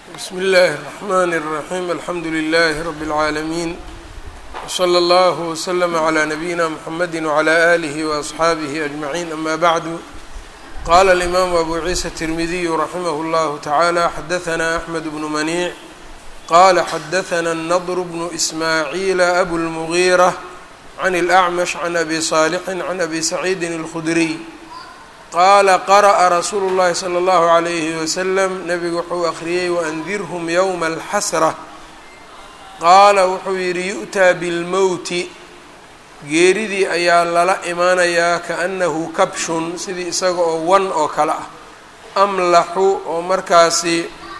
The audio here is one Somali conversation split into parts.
bsm اllaahi الرحmn الرaحيم alxamdu لlh رb العaalمين وslى اllه وslm عlى نabيina mحamedi وعlى آlih وأصxaabih أجمعين ama bعd qala الإmam أbu ciisa التirmidiy raximah اllah taعalى xadaثna أحmed بن manيع qala xadaثna النضr بن إsmاعيil أbu الmغيرة عn الأعmش عn أbi صاalح عn أbi سacيidi الخdري qaala qara'a rasuulu llahi sala allahu calayhi wasalam nebigu wuxuu akhriyey waandirhum yowma alxasra qaala wuxuu yidhi yu'taa bilmowti geeridii ayaa lala imaanayaa kaannahu kabshun sidii isaga oo wan oo kale ah amlaxu oo markaasi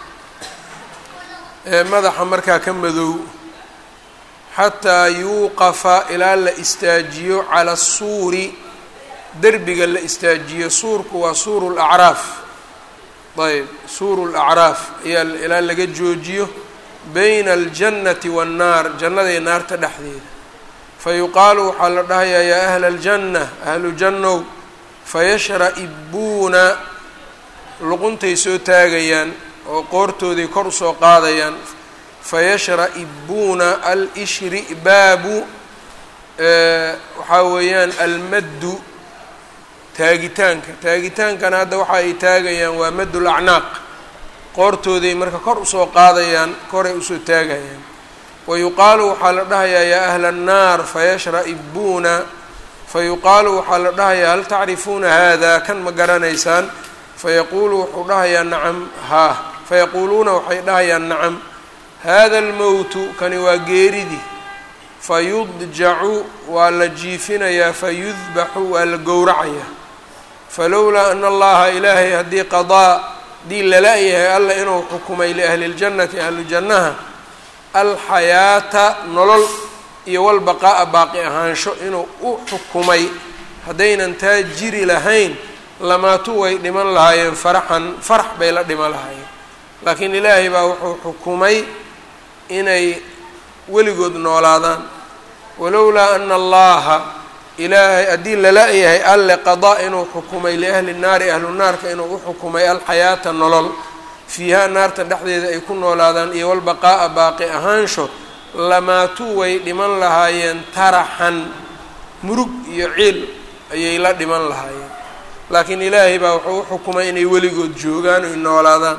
madaxa markaa ka madow xataa yuuqafa ilaa la istaajiyo cala asuuri derbiga la istaajiyo suurku waa suuru lacraaf ayb suuru lacraaf ayaa ilaa laga joojiyo bayna aljannati waannaar jannada iyo naarta dhexdeeda fa yuqaalu waxaa la dhahayaa yaa ahla aljanna ahlu jannow fayashra-ibuuna luquntay soo taagayaan oo qoortooday kor usoo qaadayaan fayashra-ibuuna al-ishribaabu waxaa weeyaan almaddu taagitaanka taagitaankana hadda waxa ay taagayaan waa madul acnaaq qoortooday marka kor usoo qaadayaan koray usoo taagayaan wa yuqaalu waxaa la dhahayaa yaa ahla annaar fayashra-ibuuna fa yuqaalu waxaa la dhahayaa hal tacrifuuna hada kan ma garanaysaan fayaquulu wuxuu dhahayaa nacam haa fayaquuluuna waxay dhahayaan nacam hada almowtu kani waa geeridii fayudjacu waa la jiifinayaa fayudbaxu waa la gowracayaa falowlaa ana allaha ilaahay haddii qadaa haddii lala-yahay alla inuu xukumay liahli ljannati ahlu jannaha alxayaata nolol iyo walbaqaa'a baaqi ahaansho inuu u xukumay haddaynan taa jiri lahayn lamaatu way dhiman lahaayeen faraxan farax bay la dhiman lahaayeen laakiin ilaahay baa wuxuu xukumay inay weligood noolaadaan walowlaa ana allaha ilaahay haddii lala-yahay alle qadaa inuu xukumay liahli naari ahlu naarka inuu u xukumay alxayaata nolol fiihaa naarta dhexdeeda ay ku noolaadaan iyo walbaqaa'a baaqi ahaansho lamaatuu way dhiman lahaayeen taraxan murug iyo ciil ayay la dhiman lahaayeen laakiin ilaahay baa wuxuu u xukumay inay weligood joogaan oy noolaadaan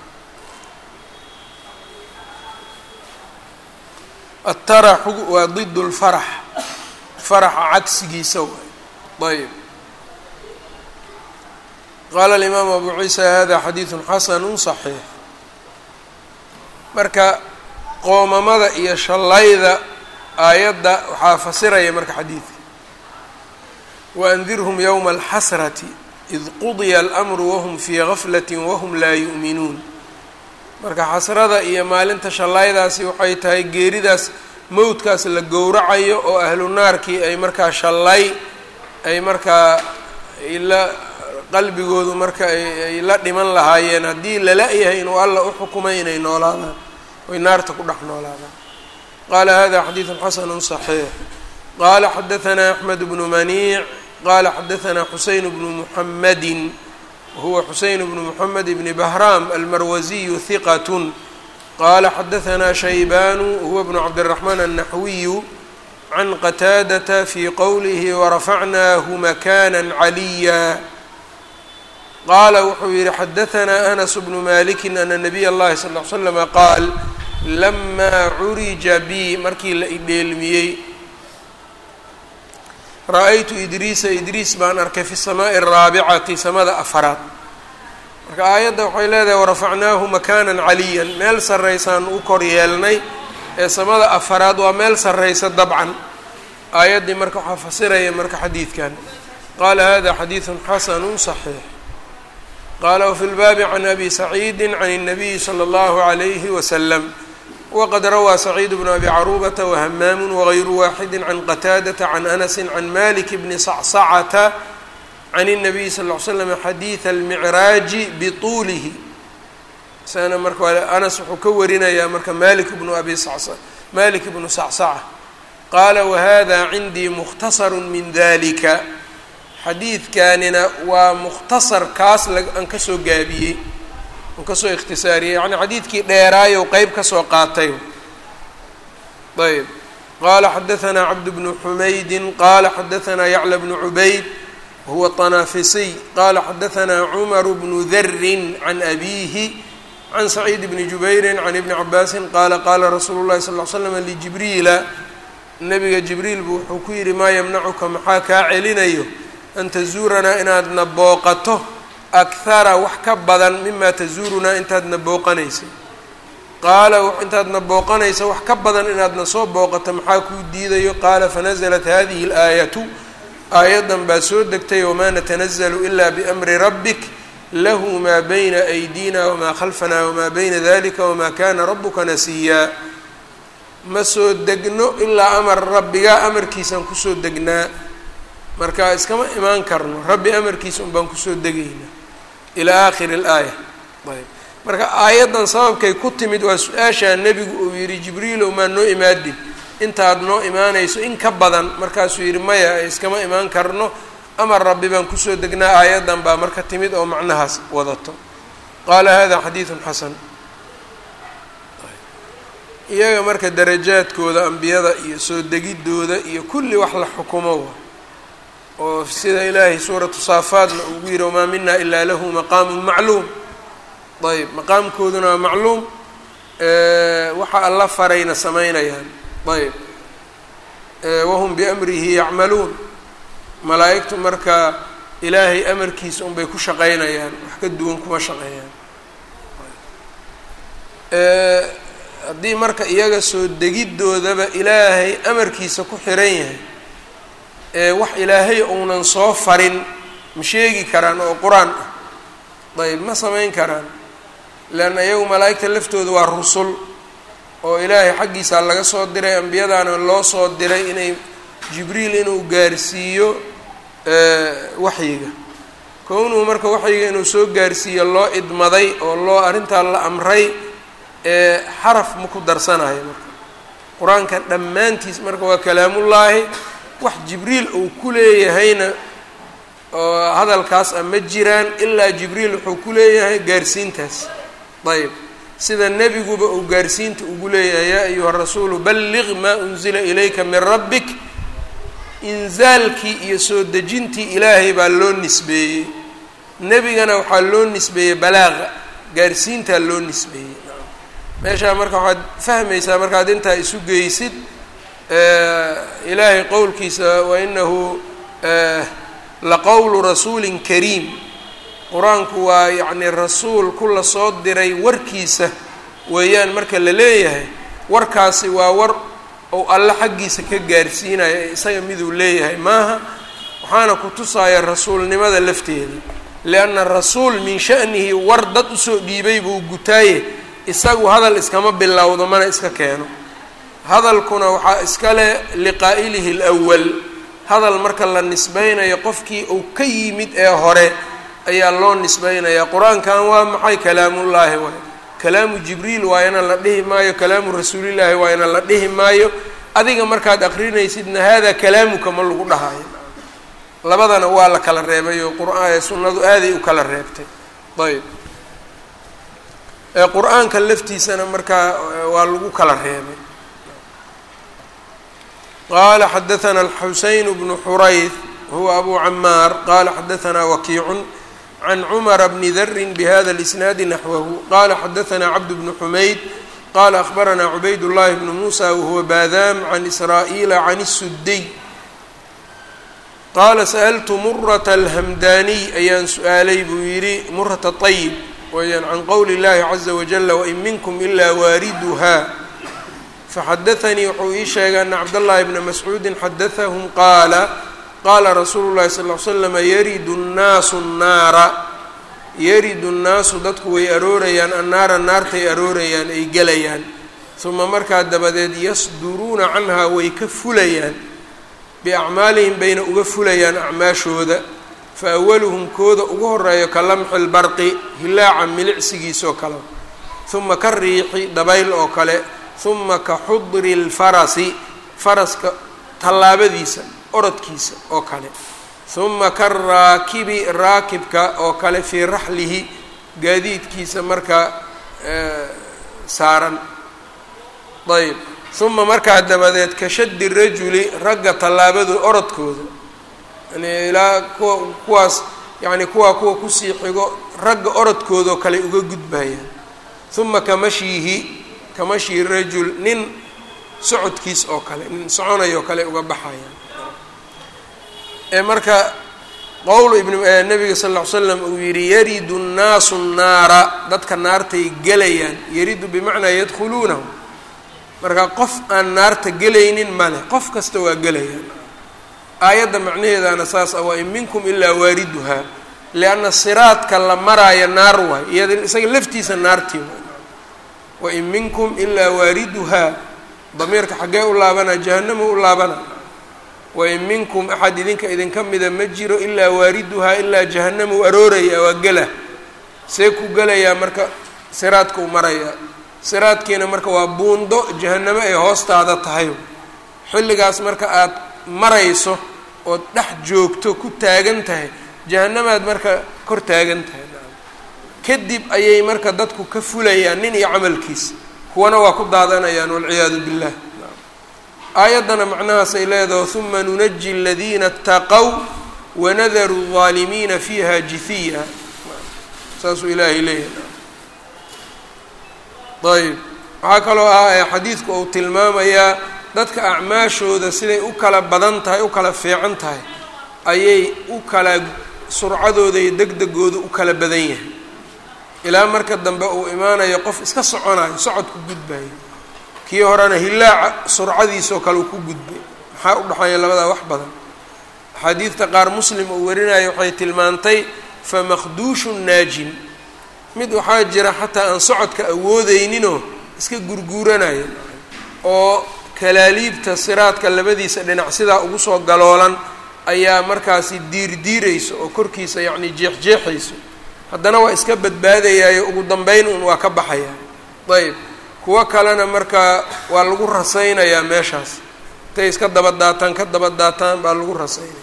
ataraxu waa did lfarax faraxa cagsigiisa waay ayb qaala alimaamu abu ciisa hada xadiidun xasanu صaxiix marka qoomamada iyo shallayda aayadda waxaa fasiraya marka xadiidka waandirhum yowma alxasrati id qudiya almru wahum fii gaflati wahum laa yu'minuun marka xasrada iyo maalinta shallaydaasi waxay tahay geeridaas mowdkaas la gowracayo oo ahlu naarkii ay markaa shallay ay markaa la qalbigoodu marka ay la dhiman lahaayeen haddii lala-yahay inuu alla u xukumay inay noolaadaan oy naarta ku dhex noolaadaan qaala hada xadiidun xasanu صaxiix qaala xadaثna axmed bnu maniic qaala xadaثna xuseyn bnu muxamadi whuwa xuseyn bnu mxamed bni bahram almarwasiyu hiqat qala xadaثna shaybanu huwa bnu cabdالraxmaan الnaxwiyu can qataadata fi qowlihi warafacnaahu makana caliya qaala wuxuu yihi xadaثna anas bnu maliki ana nabiy اllahi sal ly slama qaal lama curija bi markii la idheelmiyey ra-aytu idriisa idriis baan arkay fi الsamaaءi الraabicati samada afaraad marka aayadda waxay leedahay warafacnaahu makanan caliyan meel sarraysaan u kor yeelnay ee samada afaraad waa meel sarraysa dabcan aayaddii marka waxaa fasiraya marka xadiidkan qaala hada xadiidun xasanu صaxiix qaala wafi lbaabi can abi saciidi can الnabiyi slى اllahu عalayhi waslam wqad rawaa saciid bnu abi caruubata wahamaam wغayru waaxidi can qataadata can anasi can malik bni sacsacata can الnabiy sal ly slam xadiida almicraaji bituulihi isagana marka anas wuxuu ka warinayaa marka malik bnu abi malik bnu sacsaca qaala wahada cindii mukhtasaru min dalika xadiidkanina waa mukhtasar kaas aan kasoo gaabiyey un kasoo ikhtisaariyey yacni xadiidkii dheeraayow qeyb kasoo qaatay ayb qala xadaثna cabd bnu xumaydi qala xadaثna yacla bnu cubayd wahuwa طanaafisiy qala xadaثna cmar bnu dri can abihi can saciid bni jubayri can ibni cabaasi qala qala rasuulu اlahi sal ly slam ljibriila nabiga jibriil bu wuxuu ku yihi maa ymnacuka maxaa kaa celinayo an tazuuranaa inaadna booqato akhara wax ka badan mima tazuurunaa intaadna booqanaysay qaala intaadna booqanaysa wax ka badan inaadna soo booqato maxaa kuu diidayo qaala fanaزlat hadihi اlaayatu aayaddan baa soo degtay wamaa natanazalu ila biamri rabbik lahu maa bayna أydina wmaa khalfana wmaa bayna dalika wma kana rabuka nasiyaa ma soo degno ilaa amar rabbigaa amarkiisaan kusoo degnaa marka iskama imaan karno rabbi amarkiisa un baan kusoo degaynaa ilaa aakhiri اlaaya ayb marka aayaddan sababkay ku timid waa su-aashaa nebigu uu yidhi jibriilow maa noo imaadin intaad noo imaanayso in ka badan markaasuu yidhi maya iskama imaan karno amar rabbi baan kusoo degnaa aayaddan baa marka timid oo macnahaas wadato qaala hada xadiidun xasan iyaga marka darajaadkooda ambiyada iyo soo degidooda iyo kulli wax la xukumo oo sida ilaahay suuratu saafaadna ugu yidhi wamaa mina ilaa lahu maqaamun macluum ayb maqaamkooduna waa macluum waxa alla farayna samaynayaan ayb wahum biamrihi yacmaluun malaa'igtu marka ilaahay amarkiisa unbay ku shaqaynayaan wax ka duwan kuma shaqeeyaan haddii marka iyaga soo degidoodaba ilaahay amarkiisa ku xiran yahay ee wax ilaahay uunan soo farin ma sheegi karaan oo qur-aan ah ayb ma samayn karaan leanna iyagu malaa'igta laftooda waa rusul oo ilaahay xaggiisa laga soo diray ambiyadaana loo soo diray inay jibriil inuu gaarsiiyo waxyiga kownuu marka waxyiga inuu soo gaarsiiyo loo idmaday oo loo arrintaa la amray ee xaraf ma ku darsanayo marka qur-aanka dhammaantiis marka waa kalaamullaahi wax jibriil uu ku leeyahayna oo hadalkaas a ma jiraan ilaa jibriil wuxuu ku leeyahay gaarsiintaas ayb sida nebiguba uu gaarsiinta ugu leeyahay yaa ayuha rasuulu balliq maa unzila ilayka min rabbik inzaalkii iyo soo dejintii ilaahay baa loo nisbeeyey nebigana waxaa loo nisbeeyey balaaqa gaarsiintaa loo nisbeeyey meeshaa marka waxaad fahmaysaa markaad intaa isu geysid ilaahay qowlkiisa wainahu laqowlu rasuulin kariim qur-aanku waa yacni rasuul ku la soo diray warkiisa weeyaan marka la leeyahay warkaasi waa war ou alle xaggiisa ka gaarsiinayo ee isaga miduu leeyahay maaha waxaana ku tusaaya rasuulnimada lafteeda lianna rasuul min sha'nihi war dad usoo dhiibay buu gutaaye isagu hadal iskama bilowdo mana iska keeno hadalkuna waxaa iskale liqaa'ilihi lwal hadal marka la nisbeynayo qofkii uu ka yimid ee hore ayaa loo nisbeynayaa qur-aankan waa maxay kalaamullaahi waay kalaamu jibriil waayana la dhihi maayo kalaamu rasuulillaahi waayana la dhihi maayo adiga markaad aqrinaysidna hada kalaamuka ma lagu dhahayo labadana waa la kala reebay oo qur- sunnadu aaday u kala reebtay ayb qur-aanka laftiisana markaa waa lagu kala reebay qala xadaثna الxuseyn bnu xurayth huwa abu camaar qala xadaثna wakiicu can cmra bni dri bhada اlisnaadi naxwahu qala xadaثna cabd bnu xumayd qala akhbarana cubayd llahi bnu musa wahuwa badam can israaئila can الsudiy qala sأltu murata alhamdaniy ayaan su-aalay buu yihi murata طayib weyaan can qowli اllahi caza wajala wain minkum ila waariduha faxadaanii wuxuu ii sheegay ana cabdاllahi bna mascuudi xadaahum qaala qaala rasuulu llahi sal l slama yaridu nnaasu nnaara yaridu nnaasu dadku way aroorayaan annaara naartay aroorayaan ay gelayaan uma markaa dabadeed yasduruuna canhaa way ka fulayaan biacmaalihim bayna uga fulayaan acmaashooda fa awaluhum kooda ugu horeeyo ka lamxi lbarqi hilaaca milicsigiisoo kale uma ka riixi dabayl oo kale uma ka xudri lfarasi faraska tallaabadiisa orodkiisa oo kale uma ka raakibi raakibka oo kale fii raxlihi gaadiidkiisa marka saaran ayb uma markaa dabadeed ka shaddi rajuli ragga tallaabadu orodkooda yani ilaa kuwa kuwaas yacni kuwaa kuwa kusii xigo ragga orodkoodao kale uga gudbayaan uma kamashyihi kamashyi rajul nin socodkiis oo kale nin soconayoo kale uga baxayaan ee marka qowl ibn nabiga sal ll ly slam uu yidhi yaridu nnaasu nnaara dadka naartay gelayaan yaridu bimacnaa yadkhuluunahu marka qof aan naarta gelaynin male qof kasta waa gelayaan aayadda macnaheedaana saas ah waa in minkum ilaa waariduhaa lianna siraadka la maraayo naar waay iyada isaga laftiisa naartii waay wain minkum ilaa waariduhaa damiirka xaggee u laabana jahanama u laabana wain minkum axad idinka idinka mida ma jiro ilaa waariduhaa ilaa jahanama u arooraya waa gela see ku gelayaa marka siraadka u maraya siraadkiina marka waa buundo jahanamo ay hoostaada tahay xilligaas marka aad marayso ood dhex joogto ku taagan tahay jahanamaad marka kor taagan tahay kadib ayay marka dadku ka fulayaan nin iyo camalkiisa kuwana waa ku daadanayaan walciyaadu billah aayaddana macnahaasay leedaho uma nunaji aladiina اtaqow wanadaru الظaalimiina fiiha jihiya saasuu ilaahay leeyahay ayb waxaa kaloo ah xadiidku uu tilmaamayaa dadka acmaashooda siday u kala badan tahay u kala fiican tahay ayay u kala surcadooda iyo degdegooda u kala badan yahay ilaa marka dambe uu imaanayo qof iska soconayo socod ku gudbayo kii horena hilaaca surcadiisoo kale uu ku gudbay maxaa u dhexeeya labadaa wax badan axaadiidta qaar muslim uu warinayo waxay tilmaantay famakduushu naajin mid waxaa jira xataa aan socodka awoodeyninoo iska gurguuranayo oo kalaaliibta siraadka labadiisa dhinac sidaa ugu soo galoolan ayaa markaasi diirdiirayso oo korkiisa yacni jeexjeexayso haddana waa iska badbaadayaayo ugu dambeyn un waa ka baxaya ayb kuwo kalena markaa waa lagu rasaynayaa meeshaas intay iska daba daataan ka daba daataan baa lagu rasaynaya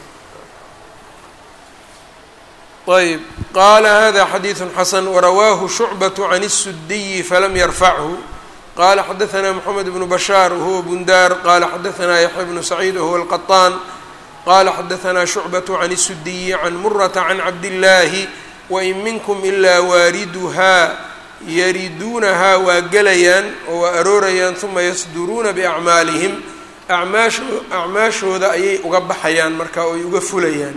ayb qaala hada xadiidu xasan warawaahu shucbaة can الsudiyi falam yarfachu qala xadaثna mxamed bnu bashaar wahuwa bundaar qala xadaثna yaxya bnu saciid wahuwa اlqaطaan qala xadaثna shucbaة can الsudiyi can murata can cabdillaahi wain minkum ilaa waariduhaa yariduunahaa waa gelayaan oo waa aroorayaan uma yasduruuna biacmaalihim acmaasho acmaashooda ayay uga baxayaan marka oy uga fulayaan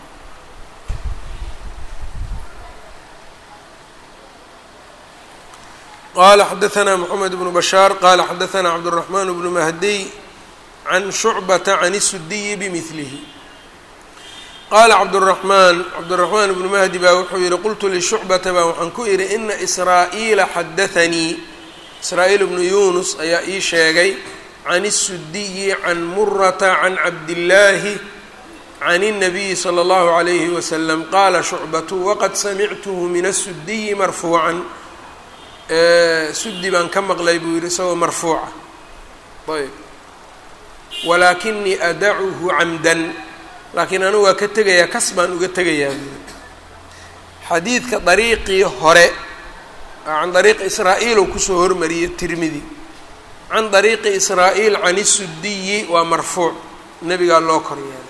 qala xadaثna mxamed bnu bashaar qala xadaثna cabdالرaحman bnu mahdiy can shucbata can الsudiyi bmilihi qaala cabdالرaحmaan cabdالرaحmaan bnu mahdi baa wuxuu yihi qultu lishucbata baa waxaan ku idhi ina israa'iila xadaثanii israa-iil bnu yunus ayaa ii sheegay can الsudiyi can murata can cabdillaahi can الnabiyi slى اllahu عalayhi waslm qaala shucbatu waqad samictuhu min الsudiyi marfuucan sudi baan ka maqlay buu yihi isagoo marfuuca ayb walaakinii adacuhu camdan laakiin anigu waa ka tegayaa kas baan uga tegayaa buui xadiidka dariiqii hore can dariiqi israa-iil uu kusoo hormariyey tirmidi can dariiqi israa-iil can isudiyi waa marfuuc nebigaa loo kor yeelay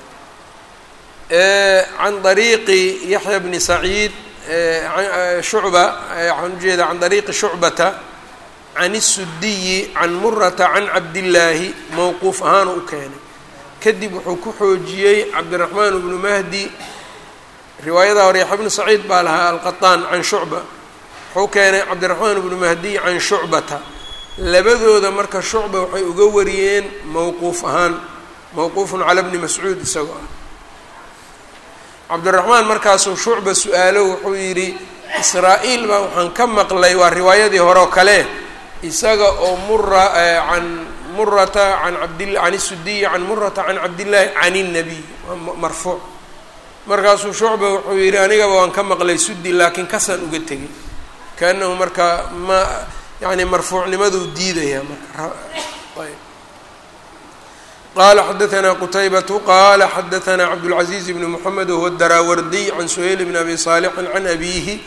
can dariiqi yaxya bni saciid shucba waxaan ujeeda can dariiqi shucbata can isudiyi can murata can cabdillaahi mowquuf ahaan u keenay kadib wuxuu ku xoojiyey cabdiraxmaan bnu mahdi riwaayada hore yaxya bnu saciid baa lahaa alqaطaan can shucba wuxuu keenay cabdiraxmaan bnu mahdiy can shucbata labadooda marka shucba waxay uga wariyeen mowquuf ahaan mowquufun cala bni mascuud isagoo ah cabdiraxmaan markaasuu shucba su-aalo wuxuu yidhi israa-iil baa waxaan ka maqlay waa riwaayadii hore oo kale isaga oo mura can murata can cabdi can isudiyi can murata can cabdillaahi can الnabiy waa marfuuc markaasuu shucba wuxuu yidhi anigaba waan ka maqlay sudi laakiin kasaan uga tegay kaanahu marka ma yani marfuucnimaduu diidaya marka ayb qala xadaثna qtaybatu qala xadaثna cabdالcaزiiz bn mxamed whuwa daraawardiy can suhayl bn abi صaalixin can abihi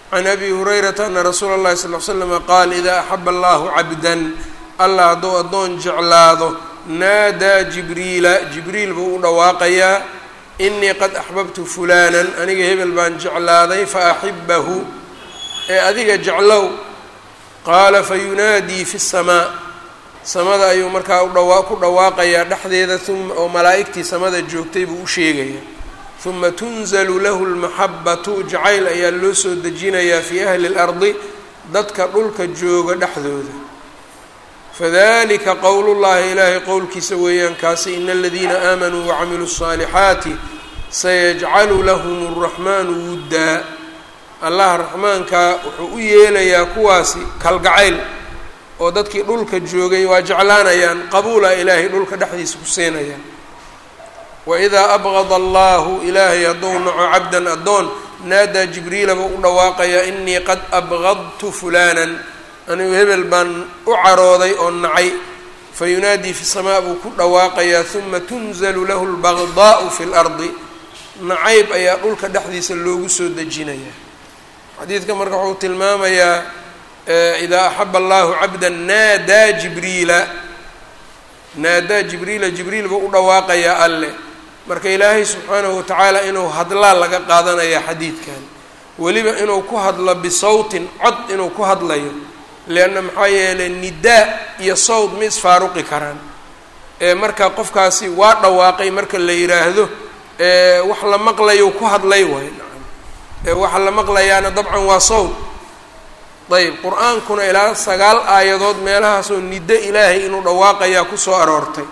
can abi hurayrata ana rasuula اllahi sal l slama qaal idaa axaba allahu cabdan allah hadduu addoon jeclaado naadaa jibriila jibriil buu u dhawaaqayaa inii qad axbabtu fulaanan aniga hebel baan jeclaaday faaxibahu ee adiga jeclow qaala fayunaadii fi samaa samada ayuu markaa udhawa ku dhawaaqayaa dhexdeeda uma oo malaa'igtii samada joogtay buu u sheegayaa uma tunzalu lahu lmaxabatu jacayl ayaa loo soo dejinayaa fii ahli اlardi dadka dhulka jooga dhexdooda fadalika qowl llahi ilaahay qowlkiisa weeyaan kaasi ina aladiina aamanuu wacamiluu الصaalixaati sayajcalu lahum الraxmaanu wuddaa allah raxmaankaa wuxuu u yeelayaa kuwaasi kalgacayl oo dadkii dhulka joogay waa jeclaanayaan qabuula ilaahay dhulka dhexdiisa ku seenayaan waidaa abgada allahu ilaahay hadduu naco cabdan addoon naadaa jibriila buu u dhawaaqayaa inii qad abgadtu fulaanan anigu hebel baan u carooday oo nacay fayunaadii fi samaa buu ku dhawaaqayaa uma tunzalu lahu lbagdaau fi lardi nacayb ayaa dhulka dhexdiisa loogu soo dejinayaa xadiidka marka wuxuu tilmaamayaa idaa axaba allahu cabda naadaa jibriila naadaa jibriila jibriil buu u dhawaaqayaa alle marka ilaahay subxaanahu watacaala inuu hadlaa laga qaadanaya xadiidkan weliba inuu ku hadlo bisawtin cod inuu ku hadlayo leanna maxaa yeelay nidaa iyo sawt ma isfaaruqi karaan ee marka qofkaasi waa dhawaaqay marka la yidhaahdo wax la maqlayo ku hadlay waay nacam ewaxa la maqlayaana dabcan waa sawt ayb qur-aankuna ilaa sagaal aayadood meelahaasoo niddo ilaahay inuu dhawaaqayaa kusoo aroortay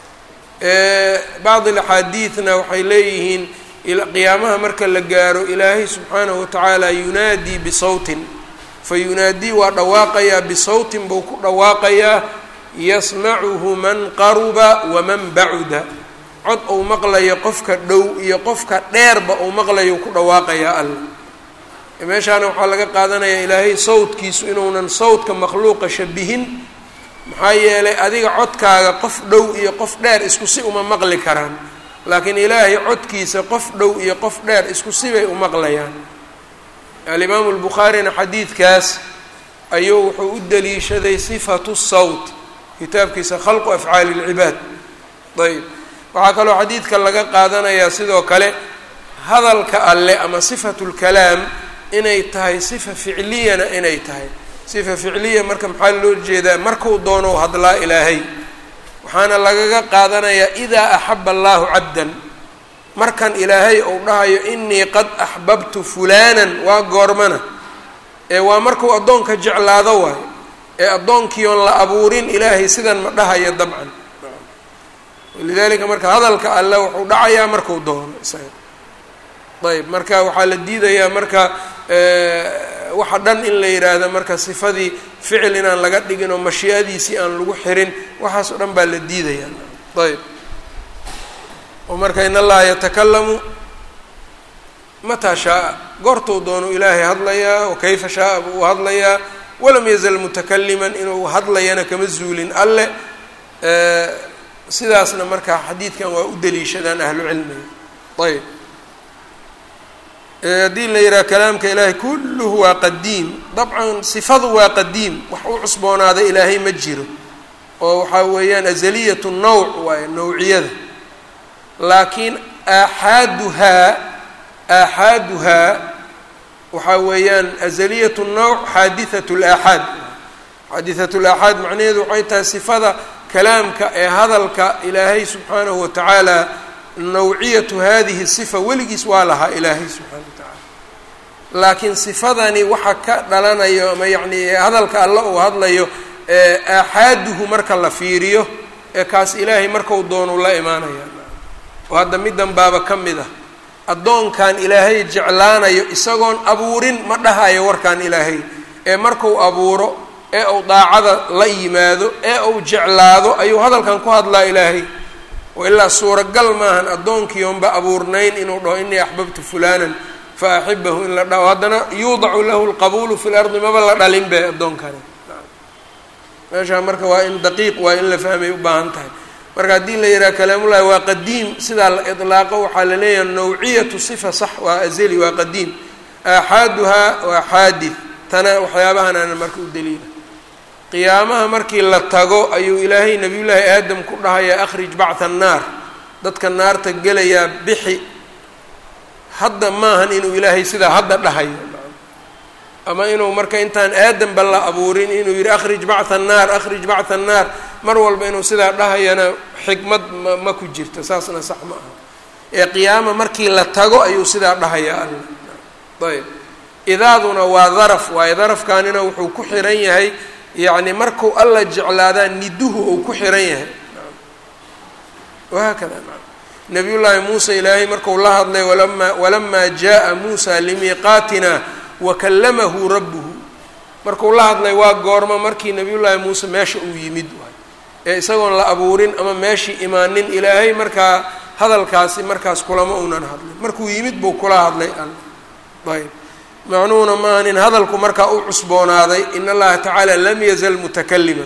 bacd alaxaadiidna waxay leeyihiin qiyaamaha marka la gaaro ilaahay subxaanahu watacaala yunaadii bisawtin fa yunaadii waa dhawaaqayaa bisawtin buu ku dhawaaqayaa yasmacuhu man qaruba waman bacuda cod uu maqlayo qofka dhow iyo qofka dheerba uu maqlayo ku dhawaaqayaa alla meeshaana waxaa laga qaadanayaa ilaahay sawdkiisu inuunan sawdka makhluuqa shabihin maxaa yeelay adiga codkaaga qof dhow iyo qof dheer isku si uma maqli karaan laakiin ilaahay codkiisa qof dhow iyo qof dheer isku sibay u maqlayaan alimaamu lbukhaarina xadiidkaas ayuu wuxuu u daliishaday sifatu sawt kitaabkiisa khalqu afcaali اlcibaad ayb waxaa kaloo xadiidka laga qaadanayaa sidoo kale hadalka alle ama sifatu lkalaam inay tahay sifa ficliyana inay tahay sifa ficliya marka maxaa loo jeedaa markuu doonou hadlaa ilaahay waxaana lagaga qaadanayaa idaa axaba allahu cabdan markan ilaahay uu dhahayo inii qad axbabtu fulaanan waa goormana ee waa markuu addoonka jeclaado waayo ee addoonkii oon la abuurin ilaahay sidan ma dhahayo dabcan walidaalika marka hadalka alle wuxuu dhacayaa marku doono isaga ayb marka waxaa la diidayaa marka waxa dhan in la yidhaahdo marka sifadii ficil inaan laga dhigin oo mashii'adiisii aan lagu xirin waxaas oo dhan baa la diidayaa ayb oo marka in allaha yatakalamu mataa shaaa goortuu doonu ilaahay hadlayaa wa kayfa shaaa buu u hadlayaa walam yazal mutakaliman inuu hadlayana kama zuulin alle sidaasna marka xadiidkan waa u daliishadaan ahlu cilmiga ayb haddii la yidhaha kalaamka ilaahay kulluhu waa qadiim dabcan sifadu waa qadiim wax u cusboonaaday ilaahay ma jiro oo waxaa weeyaan azaliyatu nawc waaye nawciyada laakiin aaxaaduhaa aaxaaduhaa waxaa weeyaan azaliyatu nawc xaadithatu laaxaad xaadithatu laaxaad macnaheedu waxay tahay sifada kalaamka ee hadalka ilaahay subxaanahu watacaala nawciyatu hadihi sifa weligiis waa lahaa ilaahay subxaana wa tacaala laakiin sifadani waxa ka dhalanayo ama yacni hadalka alle uu hadlayo aaxaaduhu marka la fiiriyo ee kaas ilaahay markau doonu la imaanaya oo hadda middan baaba ka mid ah addoonkan ilaahay jeclaanayo isagoon abuurin ma dhahayo warkan ilaahay ee marku abuuro ee uu daacada la yimaado ee uu jeclaado ayuu hadalkan ku hadlaa ilaahay oo ilaa suuragal maahan addoonkii oonba abuurnayn inuu dhaho inii axbabtu fulaanan fa axibahu in la dhaho haddana yuudacu lahu lqabuulu fi lardi maba la dhalin be addoonkani meeshaa marka waa in daqiiq waa in la fahmay u baahan tahay marka haddii la yidhaha kalaamullahi waa qadiim sidaa la idlaaqo waxaa la leeyahay nawciyatu sifa sax waa azeli waa qadiim aaxaaduhaa waa xaadid tana waxyaabahan ana marka u daliila qiyaamaha markii la tago ayuu ilaahay nabiyullaahi aadam ku dhahayaa akhrij bactha annaar dadka naarta gelayaa bixi hadda maahan inuu ilaahay sidaa hadda dhahayo ama inuu marka intaan aadamba la abuurin inuu yidhi akhrij bactha annaar akhrij bactha annaar mar walba inuu sidaa dhahayana xikmad ma ma ku jirto saasna sax ma aha ee qiyaama markii la tago ayuu sidaa dhahayaa alla ayb idaaduna waa daraf waayo darafkaanina wuxuu ku xiran yahay yacni marku alla jeclaadaa niduhu uu ku xiran yahay wahaakada nabiyullaahi muuse ilaahay marku la hadlay walama walamaa jaa muusa limiiqaatina wakallamahu rabbuhu markuu la hadlay waa goormo markii nabiyullaahi muuse meesha uu yimid waay ee isagoon la abuurin ama meeshii imaanin ilaahay markaa hadalkaasi markaas kulama uunan hadlin markuu yimid buu kula hadlay alla ayb macnuhuna maaha nin hadalku markaa u cusboonaaday in allaha tacaala lam yazal mutakaliman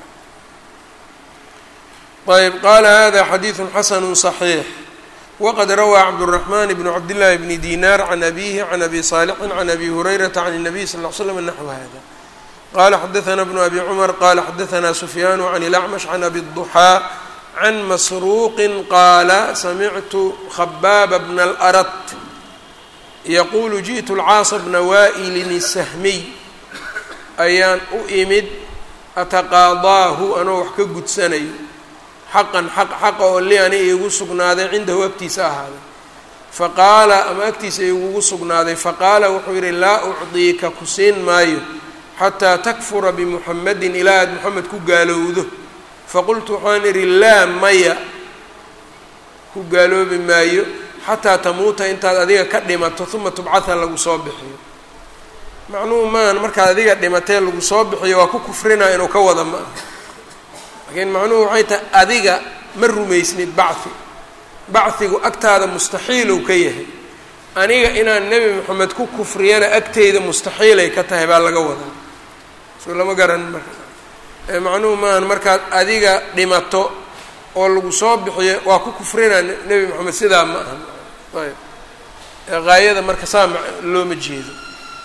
ayb qaala hada xadiidu xasanu صaxiix waqad rawaa cabdالraxman bn cabdillaahi bni dinar can abihi can abi saalixin can abi hurayrata can الnabiy sal ll slam naxw hada qala xadaثna bnu abi cumar qala xadaثna sufyaanu can اlacmash can abi الضuxaa can masruuqi qaala samictu khabaaba bna اlأrat yaquulu ji'tu lcaasa bna waa'ilin isahmiy ayaan u imid ataqaadaahu anoo wax ka gudsanayo xaqan xaq xaqa oo li ani iigu sugnaaday cindahu agtiisa ahaaday faqaala ama agtiisa igugu sugnaaday faqaala wuxuu yidhi laa ucdiika ku siin maayo xataa takfura bimuxamedin ilaa aad moxamed ku gaalowdo faqultu waxaan idhi laa maya ku gaaloobi maayo xataa tamuuta intaad adiga ka dhimato uma tubcatha lagu soo bixiyo macnuhu maahan markaad adiga dhimatee lagu soo bixiyo waa ku kufrinaa inuu ka wada ma aha laakiin macnuhu waxay tahay adiga ma rumaysnid bacthi bachigu agtaada mustaxiilow ka yahay aniga inaan nebi moxamed ku kufriyana agteyda mustaxiilay ka tahay baa laga wadaa soo lama garan marka macnuhu maahan markaad adiga dhimato oo lagu soo bixiyo waa ku kufrinaa nebi moxamed sidaa ma aha ayb haayada marka saa looma jeedo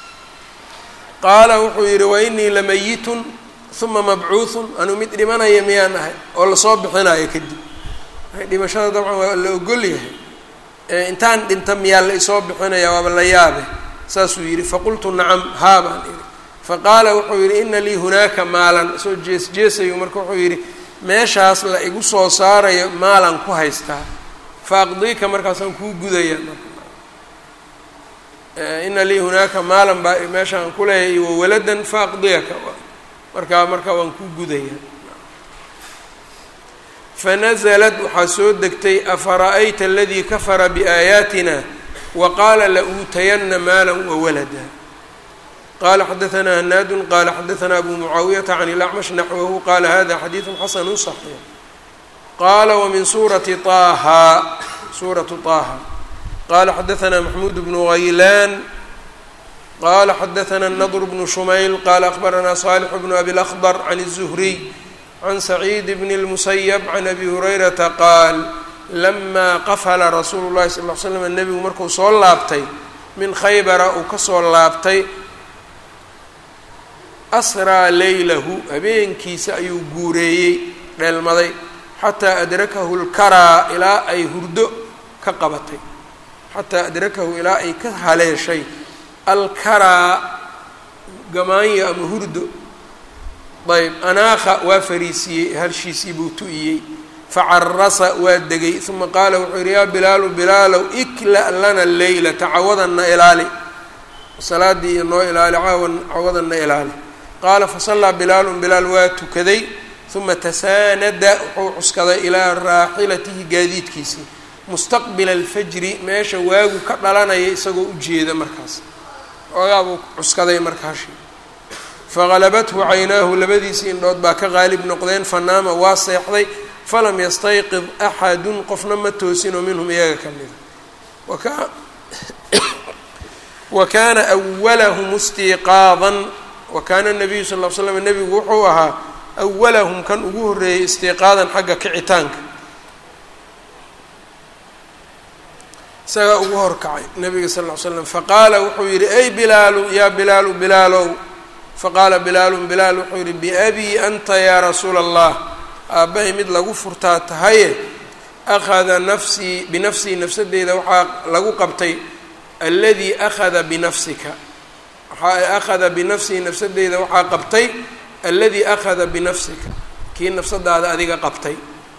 qaala wuxuu yidhi wa inii lamayitun uma mabcuuthun anuu mid dhimanaya miyaan ahay oo lasoo bixinayo kadib dhimashada dabcan waa la ogol yahay intaan dhinta miyaa la isoo bixinaya waaba la yaabe saasuu yidhi faqultu nacam haa baan idhi faqaala wuxuu yidhi ina lii hunaaka maalan soo jees jeesayo marka wuxuu yidhi meeshaas la igu soo saarayo maalan ku haystaa fa aqdiika markaasaan kuu gudaya ina lii hunaaka maalan baa meeshaan ku leeyahay wawaladan fa aqdiyaka markaa markaa waan kuu gudaya fanazlat waxaa soo degtay afara'ayta aladii kafara biaayaatina wa qaala la-uutayana maala wawalada qala xadaثna hanaadu qala xadaثna abu mucaawiyata can اlacmash naxwahu qala hada xadiiثu xasanu صaxiix qala wmin suurati طaha suuratu طaha qala xadaثna maxmuud bnu haylaan qala xadaثna الnadr bnu shumayl qala akhbarana صالح bnu abi اlأkhdr can الزhriy can saciid bn الmusayb can abi hurayrata qaal lama qafla rasuulu الlahi sal ll slam nebigu markuu soo laabtay min khaybara uu kasoo laabtay asraa leylahu habeenkiisa ayuu guureeyey dheelmaday xataa adrakahu lkaraa ilaa ay hurdo ka qabatay xataa adrakahu ilaa ay ka haleeshay alkaraa gamaanyo ama hurdo ayb anaakha waa fariisiyey halshiisii buu tu-iyey facarasa waa degay uma qaala wuxuu yidhi yaa bilaalu bilaalow ikla lana leyla tacawadanna ilaali salaadii iyo noo ilaali caawan cawadanna ilaali qaala fasallaa bilaalun bilaal waa tukaday uma tasaanada wuxuu cuskaday ilaa raaxilatihi gaadiidkiisii mustaqbila alfajri meesha waagu ka dhalanaya isagoo ujeeda markaas oogaa buu cuskaday markaashi faqalabathu caynaahu labadiisii indhood baa ka qaalib noqdeen fanaama waa seexday falam yastayqid axadun qofna ma toosinoo minhum iyaga ka mida wa kaana awalahum istiiqaadan wa kaana nabiyu sal l slam nebigu wuxuu ahaa awalahum kan ugu horreeyey istiiqaadan xagga kicitaanka isagaa ugu horkacay nabiga sal ll ly slam faqaala wuxuu yidhi ay bilaalu yaa bilaalu bilaalow faqaala bilaalun bilaal wuxuu yidhi biabii anta yaa rasuula allah aabbahay mid lagu furtaa tahaye akhada nafsii binafsii nafsadeyda waxaa lagu qabtay alladii akhada binafsika waxaa akhada binafsihi nafsadeyda waxaa qabtay alladii akhada binafsika kii nafsadaada adiga qabtay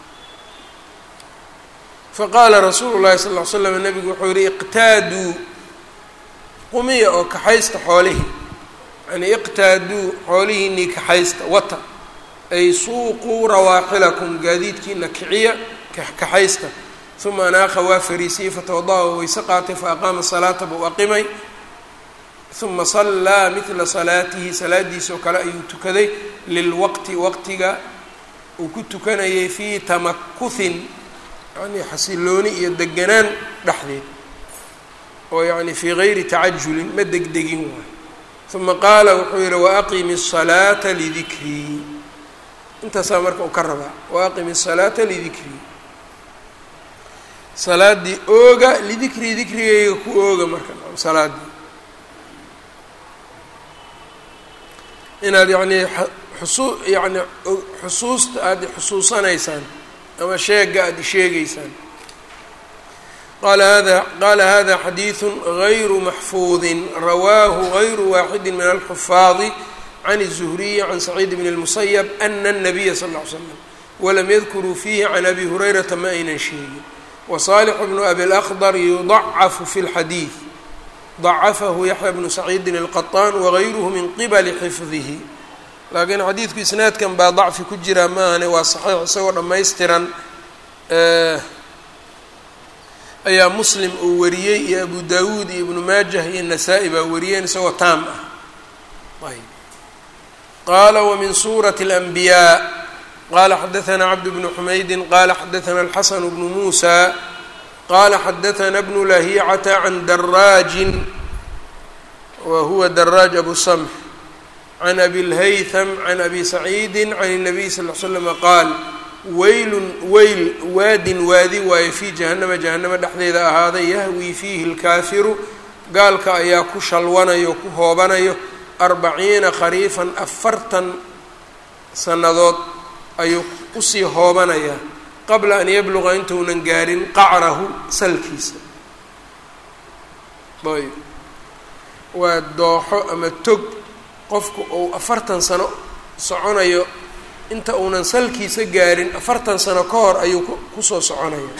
faqaala rasuulu llahi sal ll ly slam nabigu wuxuu yihi iqtaaduu qumiya oo kaxaysta xoolihii yani iqtaaduu xoolihiinii kaxaysta wata ay suuquu rawaaxilakum gaadiidkiina kiciya kaxaysta uma anaaqa waa fariisiyey fatawada-a oo weyse qaatay fa aqaama salaata buu aqimay uma sallaa midla salaatihi salaadiisa oo kale ayuu tukaday lilwaqti waqtiga uu ku tukanayay fii tamakuhin yani xasilooni iyo deganaan dhexdeed oo yani fii gayri tacajulin ma degdegin waay uma qaala wuxuu yihi waaqimi الsalaata lidikrii intaasaa marka uu ka rabaa waaqimi الsalaata lidikrii salaadii ooga lidikrii dikrigayga ku ooga marka salaadii inaad yani xusuu yani xusuusta aada xusuusanaysaan ama sheega aada sheegaysaan qala hada qala hada xadiiثu غayru maxfuudi rawaahu غayru waaxidi min alxufaadi can الزhriyi can saciid bn الmusayb ana الnabiya sal اه ly slam walam yadkuruu fiihi can abi hurayrata ma aynan sheegin waصaalix bnu abi اlأkdr yudacafu fi اlxadiiث dacafahu yaxya bnu saciidin الqaطaan wagayruhu min qibali xifdihi laakiin xadiidku isnaadkan baa dacfi ku jira maahane waa saxiix isagoo dhammaystiran ayaa muslim uu wariyey iyo abu dawuud iyo ibnu maajah iyo nasaa-i baa wariyeen isagoo taam ah ayb qaala wamin suurati اlanbiyaa qala xadaثna cabd bnu xumaydin qala xadaثna alxasan bnu muusa qala xadaثna bnu lahicata can daraajin wa huwa daraaj abu samx can abi lhaytham can abi saciidi can الnabiy sal l slama qaal weylun weyl waadin waadi waaye fii jahannama jahannama dhexdeeda ahaaday yahwii fiihi اlkaafiru gaalka ayaa ku shalwanayo ku hoobanayo arbaciina khariifan afartan sannadood ayuu usii hoobanayaa qabla an yabluqa intuunan gaarin qacrahu salkiisa ayb waa dooxo ama tog qofku uu afartan sano soconayo inta uunan salkiisa gaarin afartan sano ka hor ayuu kusoo soconaya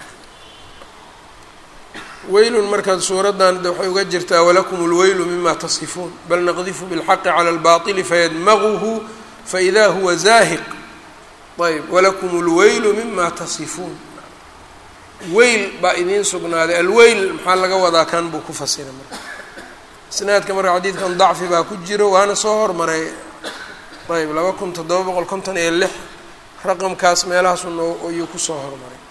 weylun markaad suuraddan waxay uga jirtaa walakum اlweylu mima tasifuun bal naqdifu biاlxaqi calى اlbaطili fayadmaguhu faإida huwa zaahiq ayb walakum اlweylu mima tasifuun weyl baa idiin sugnaaday alweyl maxaa laga wadaa kan buu ku fasira marka isnaadka marka xadiidkan dacfi baa ku jiro waana soo hormaray ayb laba kun toddoba boqol konton iyo lix raqamkaas meelahaasun ayuu kusoo hormaray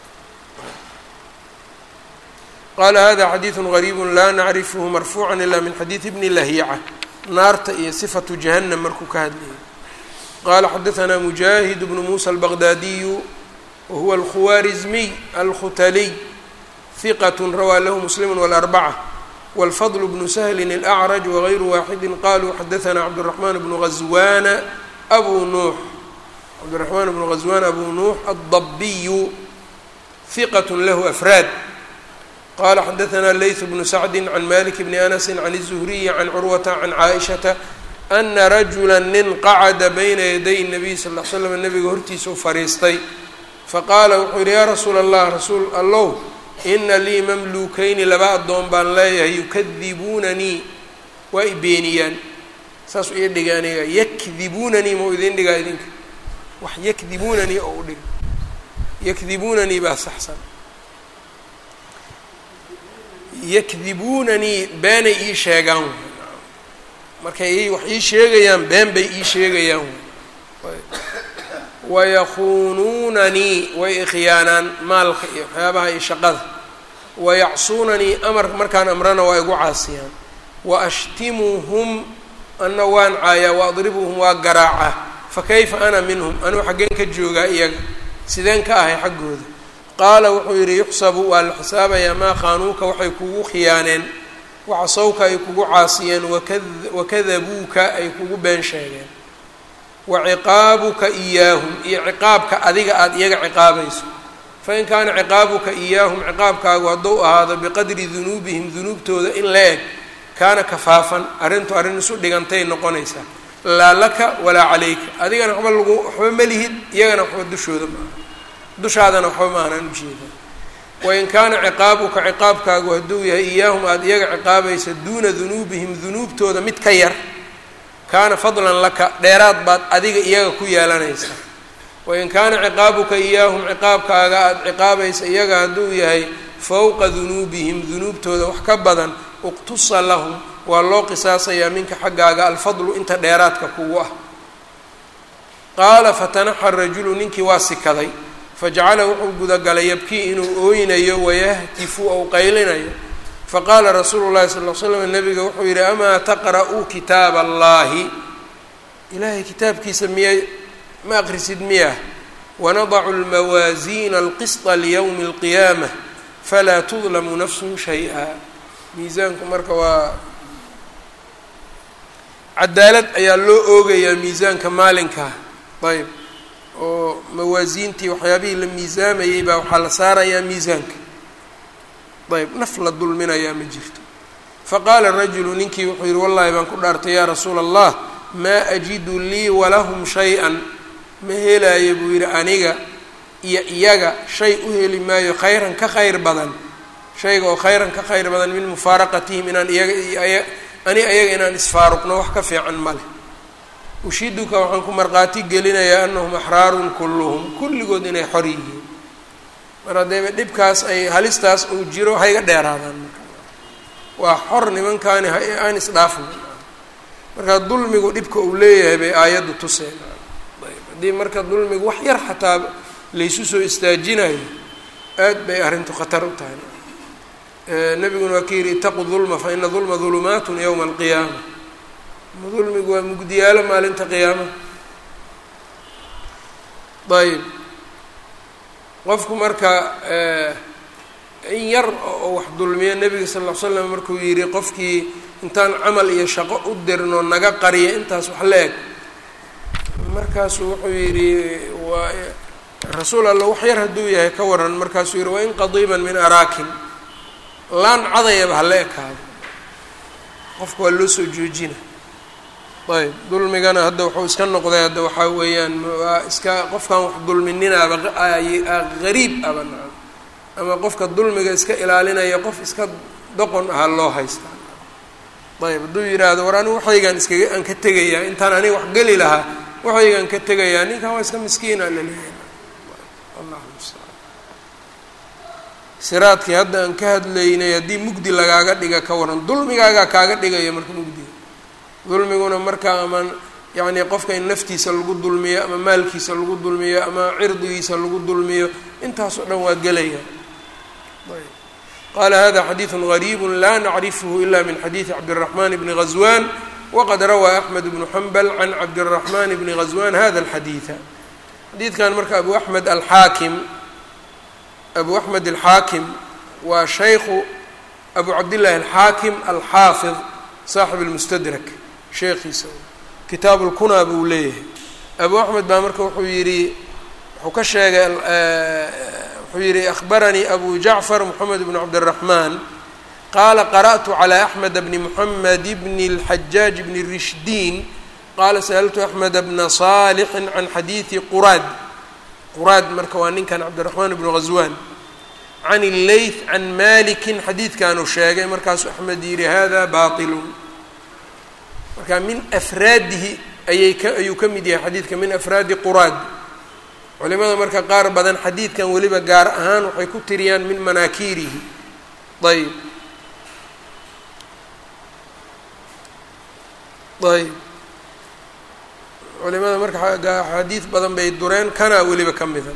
qala hada xadiiثu غariibu laa nacrifhu marfuuca ila min xadiiثi bni lahiica naarta iyo sifatu jahanam markuu ka hadlayay qala xadaثna mujaahid bnu musa albaqdaadiyu wahuwa alkhuwarizmiy alkhutaliy hiqat rawaa lahu muslim wاlarbacة wاlfضل bnu shl الأcrج wغayru waaxidi qaluu xadaثna cabdالرaحman bnu غazwana abu nuux cabdالرaحman bnu غazwan abu nuux الضabiyu hiqat lahu afraad qala xadaثna layث bnu sacdi can malik bni anasi can الزhriyi can curwata can caaئiشhaةa ana rajula nin qacada bayna yaday الnabiy sal ll slam nabiga hortiisa u fariistay faqaala wuxuu yihi yaa rasuula allah rasuul allow ina lii mamluukayni laba addoon baan leeyahay yukadibuunanii waa i beeniyaan saasuu ii dhiga aniga yakdibuunanii mau idin dhigaa idinka wax yakdibuunanii oo u dhiga yakdibuunanii baa saxsan yakdibuunanii beenay ii sheegaan markay wax ii sheegayaan been bay ii sheegayaan wayakuunuunanii way ikhiyaanaan maalka iyo waxyaabaha iyo shaqada wayacsuunanii amar markaan amrana waa igu caasiyaan wa ashtimuhum ana waan caayaa waadribuhum waa garaacaa fakayfa ana minhum anuu xaggeen ka joogaa iyaga sideen ka ahay xaggooda qaala wuxuu yidhi yuxsabu waa la xisaabayaa maa khaanuuka waxay kugu khiyaaneen wacasawka ay kugu caasiyeen wakadabuuka ay kugu been sheegeen wa ciqaabuka iyaahum iyo ciqaabka adiga aada iyaga ciqaabayso fain kaana ciqaabuka iyaahum ciqaabkaagu hadduu ahaado biqadri dunuubihim dunuubtooda in la eg kaana kafaafan arrintu arrin isu dhigantay noqonaysaa laa laka walaa calayka adigana waxba lagu waxba ma lihid iyagana waxba dushooda maaha dushaadana waxba maahanaan ujeeda wain kaana ciqaabuka ciqaabkaagu hadduu yahay iyaahum aada iyaga ciqaabaysa duuna dunuubihim dunuubtooda mid ka yar kaana fadlan laka dheeraad baad adiga iyaga ku yeelanaysa wain kaana ciqaabuka iyaahum ciqaabkaaga aada ciqaabaysa iyaga hadduu yahay fowqa dunuubihim dunuubtooda wax ka badan uqtusa lahum waa loo qisaasayaa minka xaggaaga alfadlu inta dheeraadka kugu ah qaala fatanaxa rajulu ninkii waa sikaday fajacala wuxuu gudagalay yabkii inuu ooynayo wayahtifu ou qaylinayo faqaala rasuulu llahi sal l slam nabiga wuxuu yidhi amaa taqra'uu kitaaba allahi ilaahay kitaabkiisa miya ma aqrisid miyah wanadacu lmawaasiina alqisطa liyowmi اlqiyaamah falaa tudlamu nafsun shay-a miisaanku marka waa cadaalad ayaa loo oogayaa miisaanka maalinkaa ayb oo mawaasiintii waxyaabihii la miisaamayey baa waxaa la saarayaa miisaanka ayb naf la dulminayaa ma jirto faqaala rajulu ninkii wuxuu yihi wallahi baan ku dhaartay yaa rasuula allah maa ajidu lii walahum shay-an ma helaayo buu yidhi aniga iyo iyaga shay u heli maayo khayran ka khayr badan shayga oo khayran ka khayr badan min mufaaraqatihim inaan iyaga iyo ani ayaga inaan isfaaruqno wax ka fiican ma leh ushiduka waxaan ku markhaati gelinayaa anahum axraarun kulluhum kulligood inay xor yihiin mar haddeeba dhibkaas ay halistaas uu jiro hayga dheeraadaan marka waa xor nimankaani aan isdhaafna marka dulmigu dhibka uu leeyahay bay aayaddu tuseen haddii marka dulmigu wax yar xataa laysu soo istaajinayo aad bay arrintu khatar u tahay nabiguna waa ka yidhi itaqu dulma fa ina dulma dulumaatun yowma alqiyaama dulmigu waa mugdiyaalo maalinta qiyaama ayb qofku marka in yar oo wax dulmiyo nebiga sal ll ly slam markuu yidhi qofkii intaan camal iyo shaqo u dirno naga qariya intaas wax la eg markaasuu wuxuu yidhi waa rasuul alla wax yar hadduu yahay ka waran markaasuu yidhi wain qadiiban min araakin laan cadayaba hala ekaado qofka waa loo soo joojina ayb dulmigana hadda wuxuu iska noqday hadda waxaa weeyaan waa iska qofkan wax dulmininaaba gariib aba nacam ama qofka dulmiga iska ilaalinaya qof iska doqon aha loo haystaa ayb hadduu yidhaahdo war anigu waxaygaan iskaga aan ka tegayaa intaan aniga wax geli lahaa waxaygaan ka tegayaa ninkan waa iska miskiina laleeyahay allah mustacaan siraadkii hadda aan ka hadlaynay haddii mugdi lagaaga dhiga ka waran dulmigaagaa kaaga dhigaya marka mugdiga dulmiguna marka ama yacni qofka in naftiisa lagu dulmiyo ama maalkiisa lagu dulmiyo ama cirdigiisa lagu dulmiyo intaasoo dhan waa gelaya qala hada xadiiثu غariib la nacrifhu ila min xadiiثi cabdالرaحman bni غazwan waqad rawaa أxmed bnu xambal can cabdالرaحman bni غazwan hada الxadiiثa xadiidkan marka abu amed alxaakim abu axmed alxaakim waa shaykhu abu cabdillahi alxaakim alxaafid saaxib اlmustadrak sheekhiisa kitaab اlkunaa buu leeyahay abu axmed baa marka wuxuu yidhi wuxuu ka sheegay wuxuu yihi akhbaranii abu jacfar moxamed bn cabdالraحman qaala qarأtu calى axmed bni moxamed bni اlxajaaj bni rishdiin qaala sa'altu axmed bna صaalixi can xadiidi quraad quraad marka waa ninkan cabdiraxmaan bnu غaswan can اleyth can maliki xadiidkanuu sheegay markaasuu axmed yihi hada baطilu marka min afraadihi ayay ka ayuu ka mid yahay xadiidka min afraadi quraad culimada marka qaar badan xadiidkan weliba gaar ahaan waxay ku tiriyaan min manaakiirihi ayb ayb culimada marka xadiid badan bay dureen kanaa weliba ka mida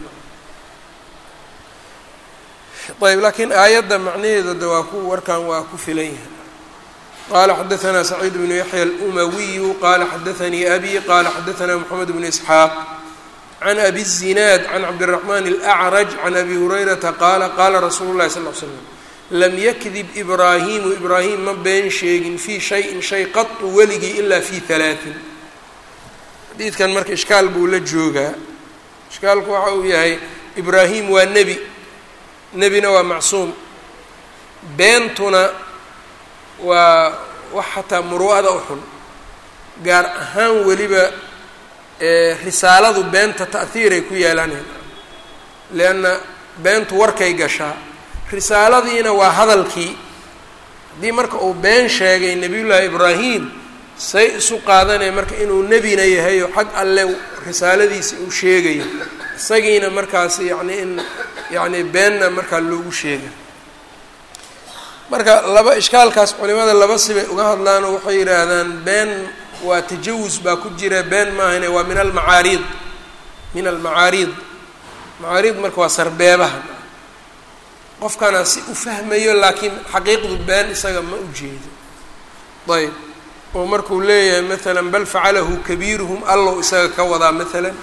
ayb laakiin aayadda macnaheeda de waa ku warkan waa ku filan yahay qala xadaثna سacيid بن yaحyى الأmawiyu qala xadaثanii abi qala xadaثna mحamed بن isxaaq can abi الzinaad can cabdالraxman اlأcraj can abi hurayrata qaala qaala rasuulu lahi sal l slam lam yakdib ibraahimu ibraahim ma been sheegin fii shayin shay qatu weligii ilaa fi halaaثin xadiidkan marka ishkaal buu la joogaa ishkaalku waxa uu yahay ibraahim waa nebi nebina waa macsuum beentuna waa wax xataa muru'ada u xun gaar ahaan weliba risaaladu beenta ta'hiiray ku yeelaneen leanna beentu warkay gashaa risaaladiina waa hadalkii haddii marka uu been sheegay nebiyullaahi ibraahim say isu qaadanaya marka inuu nebina yahay oo xag alle risaaladiisi uu sheegayo isagiina markaas yacni in yacni beenna markaa loogu sheega marka laba ishkaalkaas culimada laba sibay uga hadlaan oo waxay yidhaahdaan been waa tajawus baa ku jira been maahane waa min almacaariid min almacaariid macaariid marka waa sarbeebaha qofkana si u fahmayo laakiin xaqiiqdu been isaga ma u jeedo ayb oo markuu leeyahay maalan bal facalahu kabiiruhum allow isaga ka wadaa maalan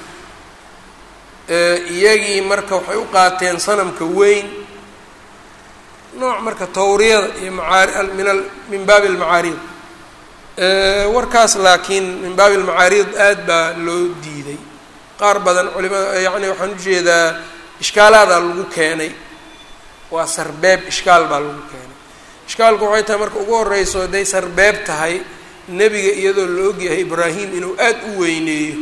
iyagii marka waxay u qaateen sanamka weyn nooc marka tawriyada iyo macaari min al min baabi almacaariid warkaas laakiin min baabi almacaariid aad baa loo diiday qaar badan culimada yacni waxaan ujeedaa ishkaalaadaa lagu keenay waa sarbeeb ishkaal baa lagu keenay ishkaalku waxay tahay marka ugu horeyso hadday sarbeeb tahay nebiga iyadoo la ogyahay ibraahim inuu aad u weyneeyo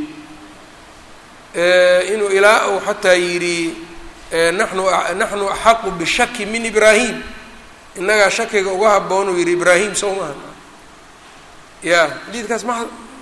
inuu ilaa uu xataa yidhi naxnu naxnu axaqu bishaki min ibraahim innagaa shakiga uga haboon uu yidhi ibraahim sow maaha ya xadiidkaas ma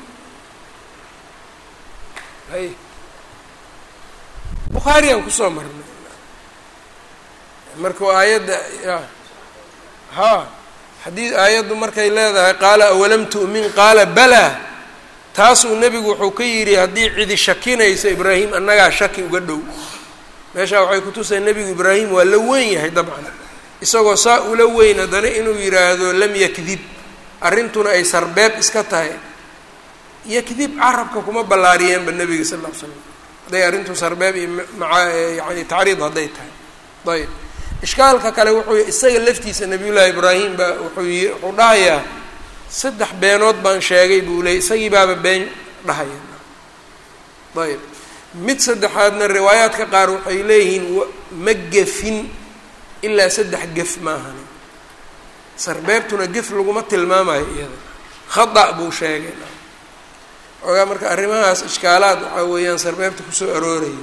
hay bukhaariyaan kusoo marnay marka aayadda ya ha haddii aayaddu markay leedahay qaala awalam tu'min qaala balaa taasuu nebigu wuxuu ka yidhi haddii cidi shakinayso ibraahim annagaa shaki uga dhow meeshaa waxay kutusay nebigu ibraahim waa la weyn yahay dabcan isagoo saa ula weyn haddana inuu yidhaahdo lam yakdib arrintuna ay sarbeeb iska tahay yakdib carabka kuma ballaariyeenba nebiga sal lla l slam hadday arrintu sarbeeb iyo maa yani tacriid hadday tahay ayb ishkaalka kale wuxuu isaga laftiisa nabiyullaahi ibraahim baa wuxuu y wuxuu dhahayaa saddex beenood baan sheegay buu leeyay isagii baaba been dhahaya ayb mid saddexaadna riwaayaadka qaar waxay leeyihiin ma gefin ilaa saddex gef maahani sarbeebtuna gef laguma tilmaamayo iyada khada buu sheegay xoogaa marka arrimahaas ishkaalaad waxaa weeyaan sarbeebta kusoo arooraya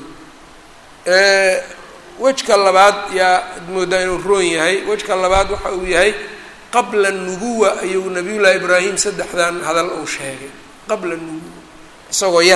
wejka labaad yaa ad moodaa inuu roon yahay wejka labaad waxa uu yahay qabla nubuwa ayuu nabiyullaahi ibraahim saddexdan hadal uu sheegay qabla nubuwa isagoo yar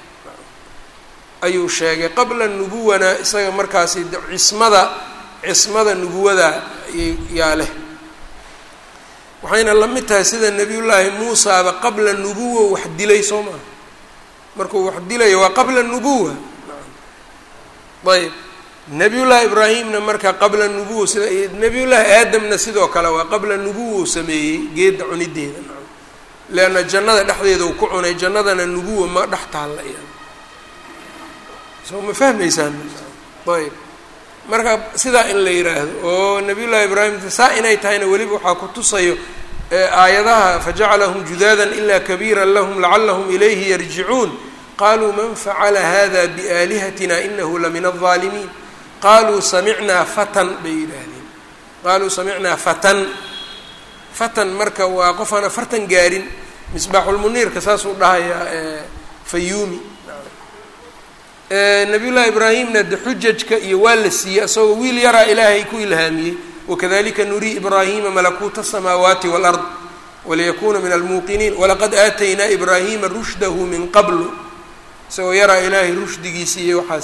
ayuu sheegay qabla nubuwana isaga markaasi cismada cismada nubuwada yaa leh waxayna la mid tahay sida nebiyullaahi muusaaba qabla nubuwa wax dilay soo maha markuu wax dilayo waa qabla nubuwa ayb nebiyullaahi ibraahimna marka qabla nubuwa sida nebiyullaahi aadamna sidoo kale waa qabla nubuwa u sameeyey geedda cunideeda leanna jannada dhexdeeda uu ku cunay jannadana nubuwa ma dhex taalla iya soo ma fahmaysaan ayb marka sidaa in la yidhaahdo oo nabiyullaahi ibraahim saa inay tahayna weliba waxaa ku tusayo aayadaha fajacalahum judaadan ilaa kabiira lahum lacalahum ilayhi yarjicuun qaluu man facala hada biaalihatina inahu lamin alظaalimiin qaluu samicnaa fatan bay yidhaahdeen qaaluu samicnaa fatan fatan marka waa qof aan afartan gaarin misbaaxulmuniirka saasuu dhahayaa fayuumi nabiyullaahi ibraahimna de xujajka iyo waa la siiyey isagoo wiil yaraa ilaahay ku ilhaamiyey wakadalika nurii ibraahima malakuuta asamaawaati wاlard waliyakuna min almuuqiniin walaqad aataynaa ibraahima rushdahu min qablu isagoo yaraa ilaahay rushdigiisi iyo waxaa